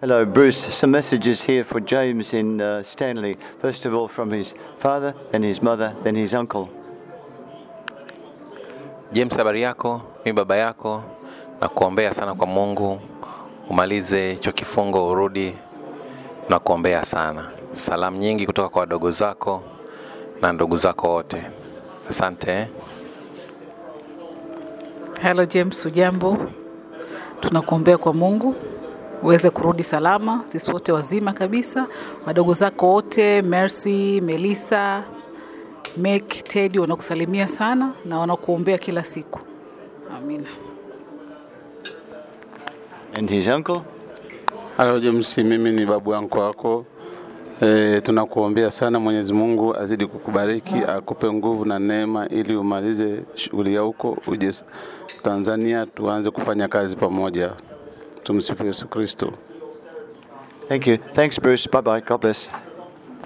Hello, Bruce. Some messages here for James in uh, Stanley. First of all, from his father, then his mother, then his uncle. James, habari yako? Mi baba yako, na kuombea sana kwa Mungu umalize hicho kifungo, urudi na kuombea sana. Salamu nyingi kutoka kwa wadogo zako na ndugu zako wote. Asante. eh. Hello James, ujambo? Tunakuombea kwa Mungu uweze kurudi salama, sisi wote wazima kabisa, wadogo zako wote, Mercy, Melissa, Meg, Teddy wanakusalimia sana na wanakuombea kila siku. Amina. And his uncle? Halo James, mimi ni babu yangu wako. E, tunakuombea sana Mwenyezi Mungu azidi kukubariki, akupe nguvu na neema ili umalize shughuli ya huko uje Tanzania tuanze kufanya kazi pamoja. Tumsifu Yesu Kristo. Thank you. Thanks, Bruce. Bye bye. God bless.